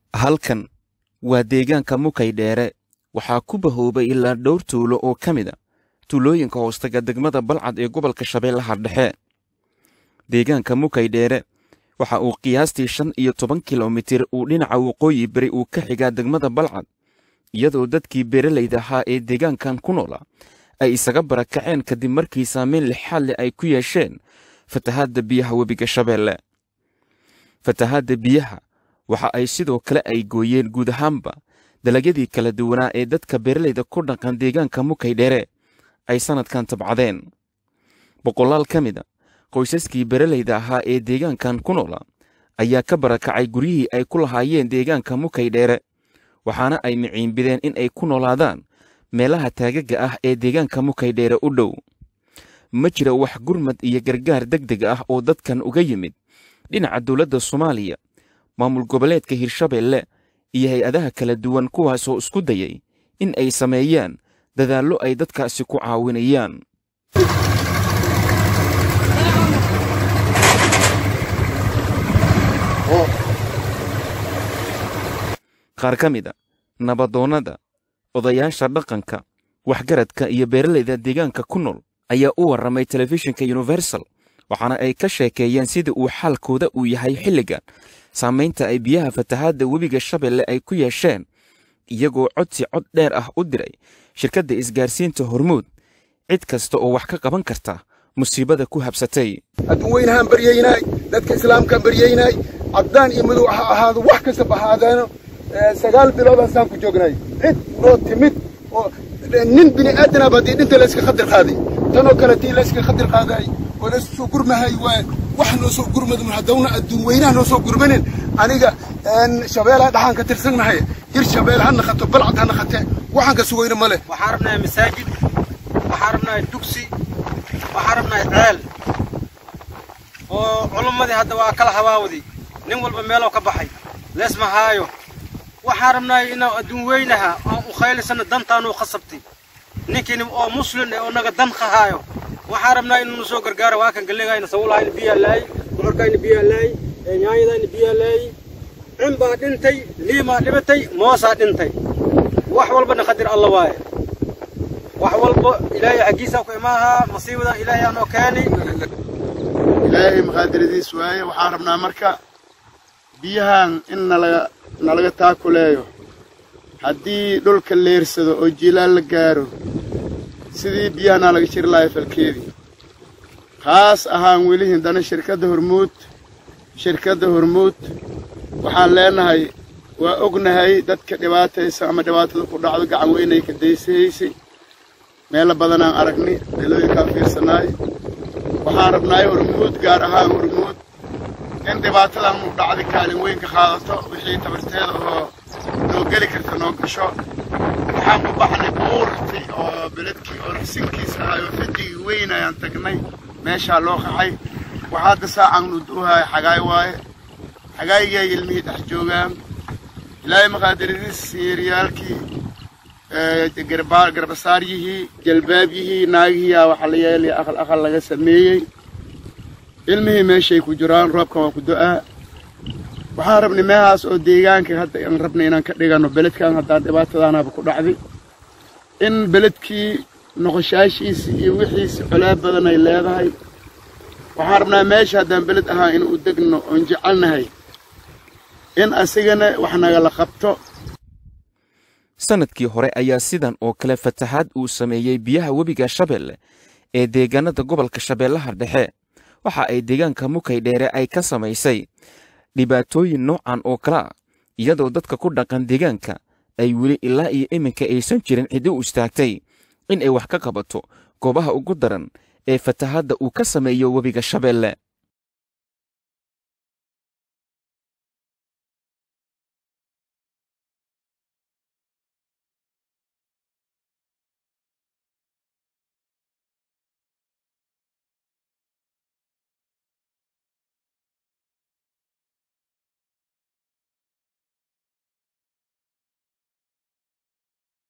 halkan waa deegaanka mukay dheere waxaa ku bahoobay ilaa dhowr tuulo oo ka mid a tuulooyinka hoostaga degmada balcad ee gobolka shabeellaha dhexe deegaanka mukay dheere waxa uu qiyaastii shan iyo toban kilomitir uu dhinaca waqooyi beri uu ka xigaa degmada balcad iyadoo dadkii beeralayda ahaa ee deegaankan ku noola ay isaga barakaceen kadib markii saameyn lixaad leh ay ku yeesheen fatahaadda biyaha webiga shabeelle fatahaadda biyaha waxa ay sidoo kale ay gooyeen guud ahaanba dalagyadii kala duwanaa ee dadka beeralayda ku dhaqan deegaanka mukay dheere ay sannadkan tabcadeen boqolaal ka mid a qoysaskii beeralayda ahaa ee deegaankan ku noola ayaa ka barakacay guryihii ay ku lahaayeen deegaanka mukay dheere waxaana ay miciinbideen in ay ku noolaadaan meelaha taagaga ah ee deegaanka mukay dheere u dhow ma jira wax gurmad iyo gargaar deg deg ah oo dadkan uga yimid dhinaca dowladda soomaaliya maamul goboleedka hirshabeelle iyo hay-adaha kala duwan kuwaasoo isku dayay in ay sameeyaan dadaallo ay dadkaasi ku caawinayaan qaar ka mid a nabadoonnada odayaasha dhaqanka waxgaradka iyo beeralayda deegaanka ku nool ayaa u warramay telefishinka universal waxaana ay ka sheekeeyeen sida uu xaalkooda uu yahay xilligan saamaynta ay biyaha fatahaadda webiga shabeelle ay ku yeesheen iyagoo codsi cod dheer ah u diray shirkadda isgaarsiinta hormuud cid kasta oo wax ka qaban karta musiibada ku habsatay adduun weynahaan baryaynaay dadka islaamkaan baryaynaay caddaan iyo madow ha ahaado wax kastaba ahaadaano sagaal biloodaan saan ku joognay cid noo timid oo nin bini aadanaaba haddii dhinta layska khadir qaaday tanoo kale tii layska khadir qaadaay oo laysu soo gurmahay waa wax noo soo gurmadun haddawna adduun weynaha noo soo gurmanin aniga shabeelaha dhaxaan ka tirsannahay hir shabeel ha naqato balcad ha naqate waxaan ka sugayna ma leh waxaan rabnahay masaajid waxaan rabnahay dugsi waxaan rabnahay ceel oo culummadii hadda waa kala habaawdi nin walba meeloo ka baxay leesma haayo waxaan rabnahay inaan adduun weynaha aan u khaylisana dantaanuu khasabtay ninkiini oo muslin eh oo naga dan qahaayo waxaan rabnaa inuu soo gargaaro waa kan gallegayna sawulahayna biyaa laay bocorkayna biyaa laay nyaanyadayna biyaa laay cin baa dhintay liimaa dhibatay moosaa dhintay wax walbana qadir alla waaye wax walba ilaahay xaggiisaa ku imaahaa masiibadan ilaahay aanoo keeni ilaahay maqaadiradiis waaye waxaan rabnaa marka biyahan in nalaga nalaga taakuleeyo haddii dhulka leersado oo jiilaal la gaaro sidii biyahanaa laga jiri lahay falkeedii khaas ahaan weli hindana shirkadda hormuud shirkadda hormuud waxaan leenahay waa ognahay dadka dhibaataysa ama dhibaatada ku dhacdo gacan weynay ka daysahaysay meelo badanaan aragni meelooyinkaan fiirsanaay waxaan rabnaay hormuud gaar ahaan hormuud in dhibaatadan u dhacday kaalin weyn ka qaadato wixii tabarteeda oo noo geli karta noo gasho waxaan ku baxnay buurti oo beledkii oo rasinkiisa ahay oo fadigii weyn ayaan tagnay meeshaa loo qaxay waxaa hadda saacaan nu duuhaay xagaay waaye xagaayigii ay ilmihii dhex joogaan ilaahay maqaadiradiis yeeryaalkii garbasaaryihii jalbaabyihii naagihiiyaa waxaa la yeelaya aqal aqal laga sameeyey ilmihii meeshay ku jiraan roobkan waa ku do'aa waxaan rabnay meehaas oo deegaanka hadda aan rabnay inaan ka dhiganno beledkan haddaan dhibaatadaanaba ku dhacday in beledkii noqoshaashiisi iyo wixiisi colaab badan ay leedahay waxaan rabnaa meesha haddaan beled ahaan in u degno oon jecelnahay in asigana wax nagala qabto sannadkii hore ayaa sidan oo kale fatahaad uu sameeyey biyaha webiga shabeelle ee deegaanada gobolka shabeellaha dhexe waxa ay deegaanka mukay dheere ay ka samaysay dhibaatooyin noocan oo kale ah iyadoo dadka ku dhaqan deegaanka ay weli ilaa iyo iminka aysan jirin cidi u istaagtay in ay wax ka qabato goobaha ugu daran ee fatahaadda uu ka sameeyo webiga shabeelle